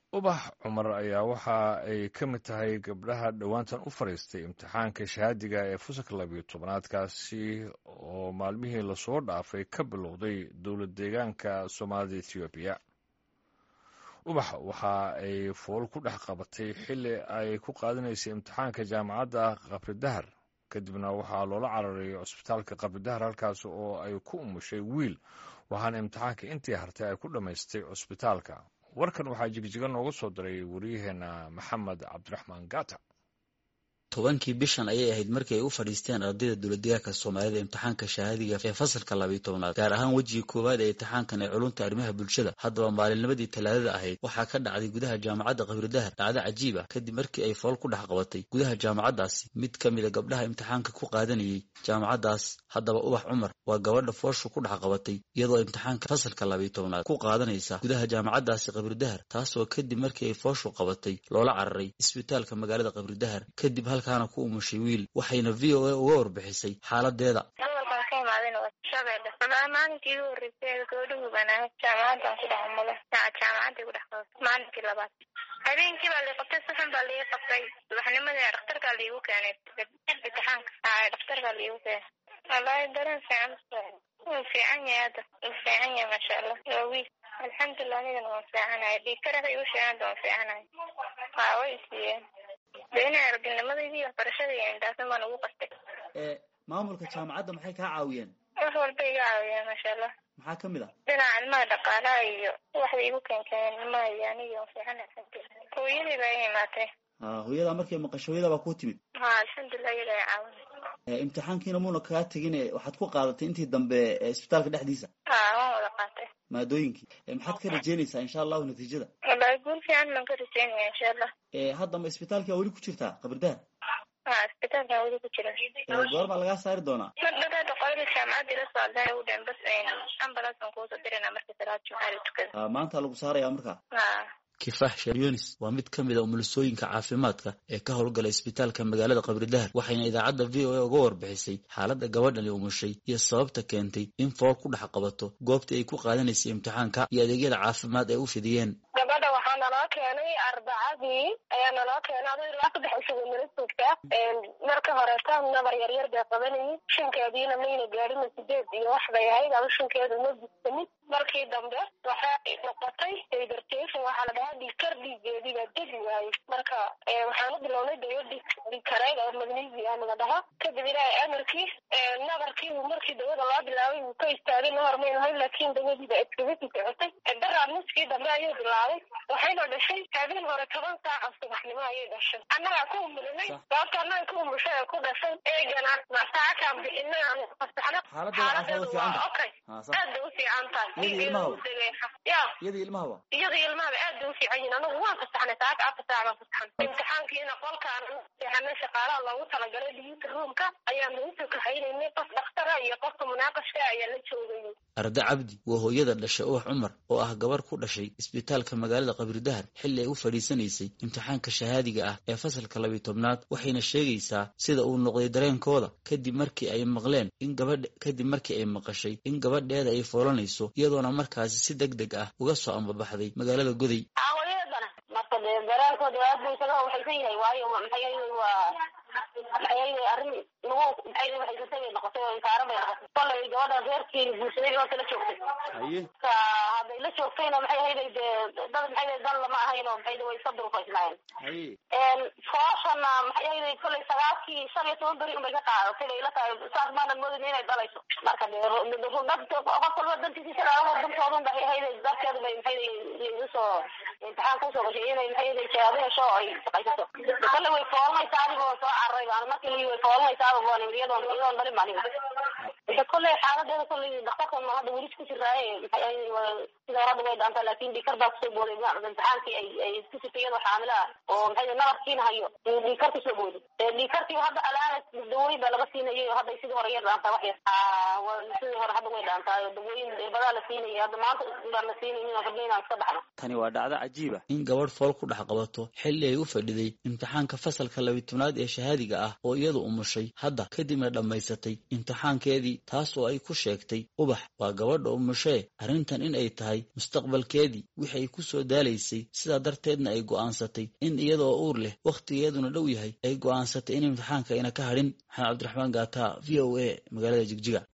ubax cumar ayaa waxa ay ka mid tahay gabdhaha dhowaantan u fadhiistay imtixaanka shahaadiga ee fusalka labiyo tobanaadkaasi oo maalmihii lasoo dhaafay ka bilowday dowlad deegaanka soomaalida ethoobiya ubax waxa ay fool ku dhex qabatay xilli ay ku qaadanaysay imtixaanka jaamacadda qabridahar kadibna waxaa loola cararay cusbitaalka qabridahar halkaas oo ay ku umushay wiil waxaana imtixaanka intii hartay ay ku dhammaystay cusbitaalka warkan waxaa jigjiga nooga soo diray waryaheena maxamed cabdiraxmaan gata tobankii bishan ayay ahayd markii ay u fadhiisteen ardayda dowladdeegaanka soomaalida imtixaanka shahaadiga ee fasalka labiyo tobnaad gaar ahaan wejiga koowaad ee imtixaankan ee culunta arrimaha bulshada haddaba maalinnimadii talaadada ahayd waxaa ka dhacday gudaha jaamacadda qabridahar dhacdo cajiib ah kadib markii ay fool ku dhex qabatay gudaha jaamacaddaasi mid ka mida gabdhaha imtixaanka ku qaadanayay jaamacaddaas haddaba ubax cumar waa gabadha fooshu ku dhex qabatay iyadoo imtixaanka fasalka labiyo tobnaad ku qaadanaysa gudaha jaamacaddaasi qabridahar taasoo kadib markii ay fooshu qabatay loola cararay isbitaalka magaalada qabridahar kadib halkaana ku umushay wiil waxayna v o a uga warbixisay xaaladeeda hadalkan ka imaadayna waa shabeelle maalintii igu horreysay gabadha hubanaa jaamacadan ku dhex mulo jaamacaday ku dhex qabatay maalinkii labaad habeenkii baa lii qabtay si xun baa lii qabtay subaxnimadii dhakhtarkaa liigu keenay imtixaanka dhakhtarkaa liigu keenay wallaahi dareen fiican wuu fiican yahay hadda wuu fiican yahay maasha allah waa wiil alxamdulilah anigana waan fiicanahay dhiigkarada igu sheeganta waan fiicanahay waa way siiyeen dena araginimadaydi waxbarashadii indhaasan baan ugu qastay maamulka jaamacadda maxay kaa caawiyeen wax walba iga caawiyeen maasha allah maxaa ka mid ah dhinaca ilmaha dhaqaalaha iyo waxday igu keenkeen ilmaha iyo aniga waan fiican alxamdulilah hooyadii baa i imaatay hooyadaa markay maqasho hooyadaa baa kuu timid ha alxamdulilah iyada ay caawin imtixaankiina muuna kaga tegin waxaad ku qaadatay intii dambe isbitaalka dhexdiisa ha waan wada qaatay maadooyinkii maxaad ka rajeynaysaa insha allahu natiijada wallahi guul fiican baan ka rajeynaya insha allah haddama isbitaalkia weli ku jirtaa qabridahar ha isbitaalkan weli ku jira goormaa lagaa saari doonaa madhadaada qoyla jaamacadii la socdaan u dhan bas ambulance baan kuusoo dirana marka salaad jumcaha la tukada maanta lagu saaraya markaa ha kifax sharyonis waa mid ka mid a umulisooyinka caafimaadka ee ka howlgala isbitaalka magaalada qabridahar waxayna idaacadda v o a uga warbixisay xaaladda gabadhani umushay iyo sababta keentay in fool ku dhex qabato goobtii ay ku qaadanaysay imtixaanka iyo adeegyada caafimaad ay u fidiyeen gabadha waxaa naloo keenay arbacadii ayaa naloo keenay ado ilaa saddex isugu nala joogtaa marka horeeta nabar yaryar bay qabanayay shankeediina mayna gaadhina sideed iyo wax bay ahayd ama shankeedu ma gudsamin markii dambe waxay noqotay hybertation waxaa la dhahaa dhiigkar dhiigeedii baa degi waayey marka waxaan u bilownay dawo dhiig dhiigkareeg oo magnesium la dhahaa kadib ilaahay amarkii nabarkii markii dawada loo bilaabay wuu ka istaagay nabar maynu hayn laakiin dawadiiba iskaga sii socotay daraa nuskii dambe ayuu bilaabay waxayna dhashay habeen hore toban saaca subaxnimo ayay dhashay annagaa ku umulinay sababta annaga ku umushay ee ku dhashay eegana masaakaan bixinay aan fasaxno xaaladeedu waa okay aad bay u fiican tahay ya iyadii ilmahaba iyadii ilmahaba aad bay u fiican yihin anagu waan fasaxnay saaka afar saac baan fasaxnay imtixaankiina qolkaan seexanay shaqaalaha loogu talagalay dhiyuuta ruumka ayaan lagu soo kaxaynaynay qof dhakhtara iyo qofka munaaqashka ayaa la joogayay arda cabdi waa hooyada dhashay ubax cumar oo ah gabar ku dhashay isbitaalka magaalada qabridahar xilli ay u fadhiisanaysay imtixaanka shahaadiga ah ee fasalka labiyo tobnaad waxayna sheegaysaa sida uu noqday dareenkooda kadib markii ay maqleen in gabadh kadib markii ay maqashay in gabadheeda ay foolanayso iyadoona markaasi si deg deg ah uga soo ambabaxday magaalada goday hooyadana marka dee dareenkooda aad buu isaga waxaysan yahay waayo maxay waa maxay arrin lagu maxay waxaysatay bay noqotay oo intaaran bay noqotay kolay gabadha reerkeeni guursaday oo kala joogtay haye ka hadday la joogtayna maxay ahayday dee dad maxay ahayday dan lama ahayn oo maxay way iska durfaysnaayeen haye fooshana maxay ahayday kolay sagaalkii shan iyo toban beri unbay ka qaadatay bay ila tahay saas maanan moodin inay dhalayso marka dee dad qof walba dantiisi salaamo dantoodun bay ahayday darteedu bay maxay igu soo imtixaan kusoo gashay inay maxay ahayday shahaado hesho oo ay shaqaysato kolay way foolanaysaa adigoo soo cararay baan markii way foolanaysaaba baan iyadoon iyadoon dhalin baan ida kolley xaaladeeda kolley dhakhtarkan hadda weli ku jiraaye maxay ahayday sida hore hadda way dhaantaa laakin dhiikar baa kusoo booday imtixaankii ay ay ku sitay iyadoo xaamila ah oo maxay nabarkiina hayo dhiikar kusoo booday dhiikarkii hadda alaana dawooyin baa laga siinayay oo hadda sidii hore yar dhaantaa wax yar sidii hore hadda way dhaantaa dawooyin badaa la siinayay hadda maanta baan la siinaynin rabna inaan iska baxno tani waa dhacdo cajiib ah in gabadh fool ku dhex qabato xilli ay u fadhiday imtixaanka fasalka labiy tobnaad ee shahaadiga ah oo iyadu umushay hadda kadibna dhammaysatay imtixaankeedii taas oo ay ku sheegtay ubax waa gabadha umushee arrintan in ay tahay mustaqbalkeedii wixi ay ku soo daalaysay sidaa darteedna ay go'aansatay in iyadoo uur leh wakhtigeeduna dhow yahay ay go'aansatay in imtixaanka ayna ka hadhin maxamed cabdiraxmaan gaata v o a magaalada jigjiga